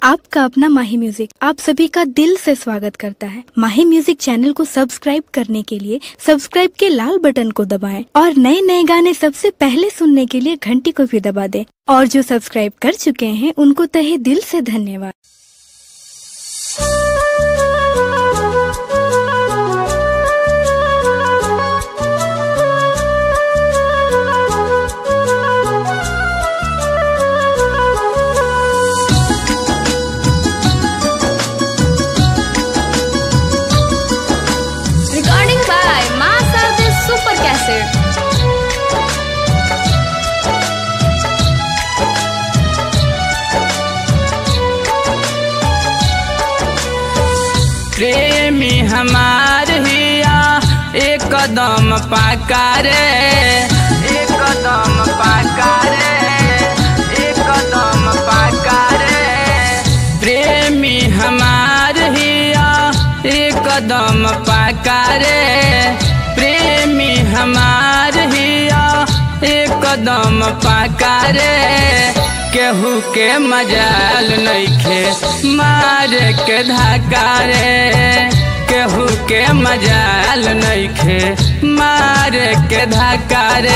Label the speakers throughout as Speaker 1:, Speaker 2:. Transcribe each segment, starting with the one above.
Speaker 1: आपका अपना माही म्यूजिक आप सभी का दिल से स्वागत करता है माही म्यूजिक चैनल को सब्सक्राइब करने के लिए सब्सक्राइब के लाल बटन को दबाएं और नए नए गाने सबसे पहले सुनने के लिए घंटी को भी दबा दें और जो सब्सक्राइब कर चुके हैं उनको तहे दिल से धन्यवाद
Speaker 2: Recording by Master the Super Cassette.
Speaker 3: प्रेमी हमार हिया एक कदम पाकारे एक कदम पाकारे एक कदम पाकारे प्रेमी हमार हिया एक कदम पाकारे प्रेमी हमार हिया एक कदम पाकारे केहू के मजाल नइखे मार के धकारे केहू के मजाल नइखे मार के धकारे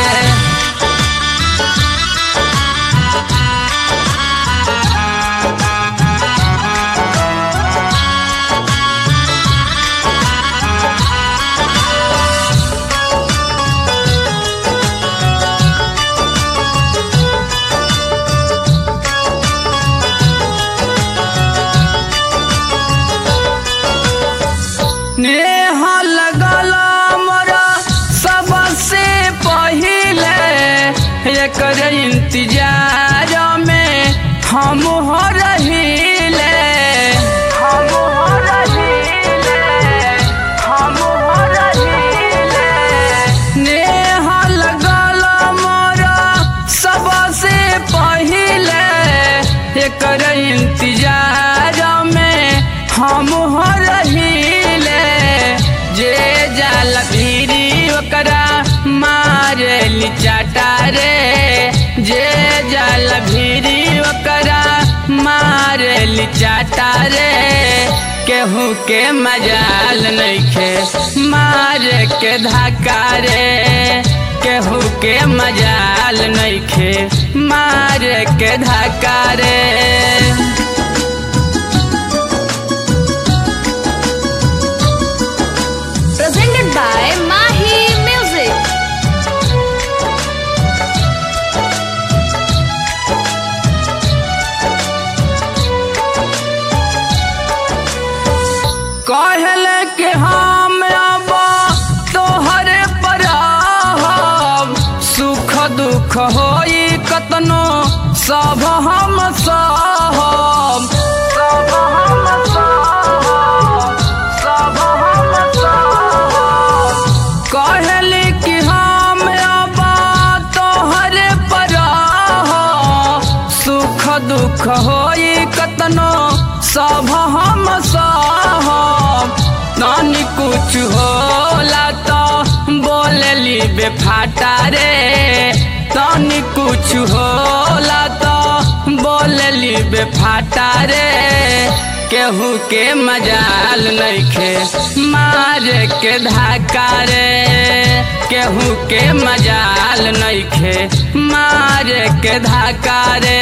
Speaker 3: नेह लगल मोरा सबसे पहिले एकर इंतजार में हम हो रहिले हम हो रहिले हम हो रहिले नेह लगल मोरा सबसे पहिले एकर इंतजार में हम हो रहिले जे जाल भीरी ओकरा मारे चाटा रे जे जाल भीरी ओकरा मारे चाटा रे केहू के मजाल नइखे मार के धक्का रे केहू के मजाल नइखे मार के धक्का रे
Speaker 2: Presented by Mahi Music.
Speaker 3: कहले के हम अब तोहरे पर आहब सुख दुख होई कतनो सब हम सहब सब हम सहब सब हम सहब कहले कि हम अब तोहरे पर आहब सुख दुख होई कतनो सब हम सहब नानी कुछ होला तो बोलली बेफाटा रे तनी कुछ होला तो बोलली बेफाटा रे केहू के मजाल नइखे मार के धक्का रे केहू के मजाल नइखे मार के धक्का रे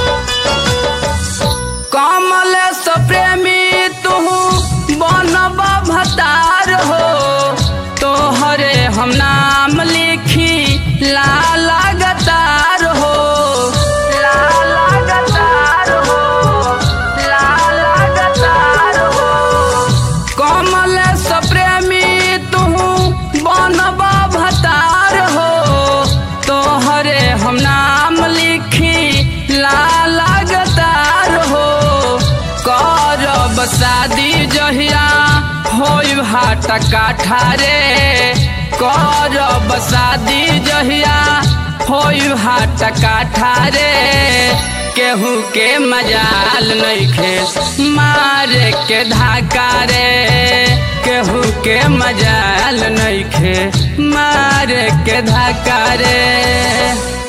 Speaker 3: कमल प्रेमी तू बनबा हाट काठा रे करब शादी जहिया होई हाट काठा रे केहू के मजाल नइखे मारे के धाका रे केहू के मजाल नइखे मारे के धाका रे